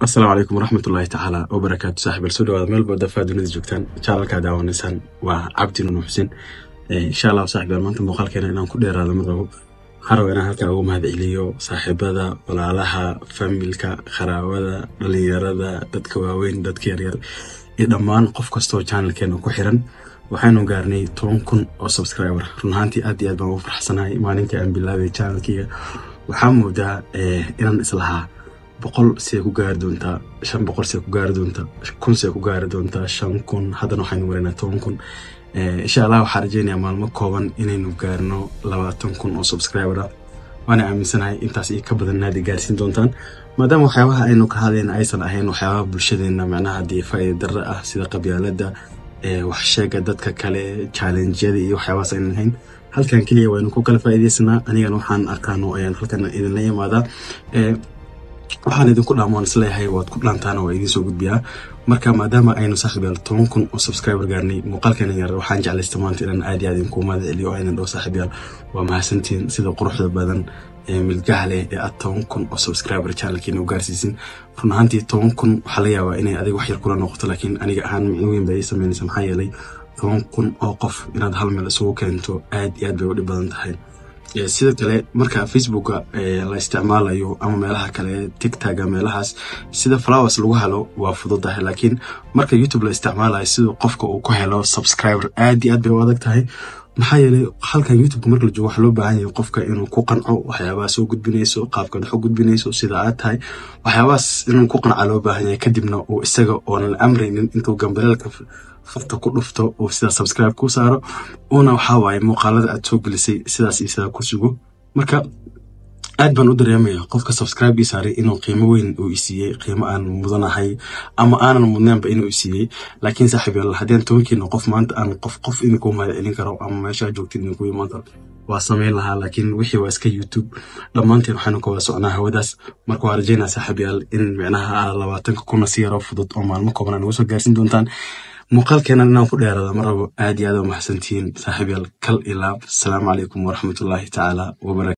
asalaamu calaykum waraxmatullaahi tacaala wabarakaatu saaxib al soo dhawaada meel baa dafaa dunida joogtaan channelkaa daawanaysaan waa cabdi nuno xuseen insha allah saaxib al maanta muuqaalkeena inaan ku dheeraado ma rabo waxaan rabaa inaan halkan ugu mahad celiyo saaxiibada walaalaha familka qaraabada dhalinyarada dadka waaweyn dadka yaryar iyo dhammaan qof kastoo channelkeena ku xiran waxaanu gaarnay toban kun oo subscriber run ahaantii aad iyo aad baan ugu farxsanahay maalinkai aan bilaabay channelkiga waxaa moodaa inaan islahaa boqol see ku gaari doontaa shan boqol see ku gaari doontaa kun see ku gaari doontaa shan kun haddana waxaynu maraynaa toban kun insha allah waxaa rajeynayaa maalmo kooban inaynu gaarno labaatan kun oo subscriber ah waana aaminsanahay intaas iyo ka badan naadi gaarsiin doontaan maadaama waxyaabaha aynu ka hadlayna aysan ahayn waxyaabaha bulshadeena macnaha dee faa'iida darre ah sida qabyaalada waxsheega dadka kale challengeyada iyo waxyaabahaas aynan ahayn halkan keliya waynu ku kala faa'iidaysanaa anigana waxaan aqaano ayaan halkan idinla imaadaa waxaan idinku dhaamaan isleeyahay waad ku dhaantaana waa idiin soo gudbiyaa marka maadaama aynu saaxiibyaal toban kun oo subscriber gaarnay muuqaalkeena yar waxaan jeclaysta maanta inaan aad iyo aad idinku mahad celiyo oo aynan dhow saaxiibyaal waa mahadsantiin sida quruxda badan ee milgaha leh ee aad toban kun oo subscriber channelkeena u gaarsiisin run ahaantii toban kun waxaa laga yaabaa inay adiga wax yar kula noqoto laakiin aniga ahaan micno weyn bay ii sameynaysa maxaa yeelay toban kun oo qof inaad hal meel isugu keento aad iyo aad bay u dhib badan tahay sida kale marka facebooka la isticmaalayo ama meelaha kale tictaga meelahaas sida flowers lagu helo waa fududahay laakiin marka youtube la isticmaalayo siduu qofka uu ku helo subscriber aad iyo aad bay u adag tahay maxaa yeelay halkan youtubeka marka la joogo waxaa loo baahan yahay qofka inuu ku qanco waxyaabaha soo gudbinayso qaabkaad wax u gudbinayso sida aad tahay waxyaabahaas inuu ku qanca loo baahan yahay kadibna uu isaga oonan la amraynin intuu gambaleelka farta ku dhufto uu sidaa subscribe ku saaro uuna waxaa waaye muuqaalada aad soo gelisay sidaas iyo sidaa ku sugo marka aad baan u dareemaya qofka subscribe ii saaray inuu qiimo weyn uu isiiyey qiimo aan mudanahay ama aanan mudnaanba inuu isiiyey laakiin saaxiib yaal haddeen tobankiina qof maanta aan qof qof idinku mahad celin karo ama meeshaa joogtin idinku imaan karo waa samayn lahaa laakiin wixii waa iska youtube dhammaanteen waxaanu ka wada socnaa hawadaas marka waa rajeynaa saaxiib yaal in micnaha labaatanka kuna si yaroo fudud oo maalmo kooban aan uga soo gaarsiin doontaan muuqaalkeenan inaan ku dheeraada ma rabo aad iyo aad u mahadsantihiin saaxiib yaal kal ilaab asalaamu calaykum waraxmatullaahi tacaala wabarakatu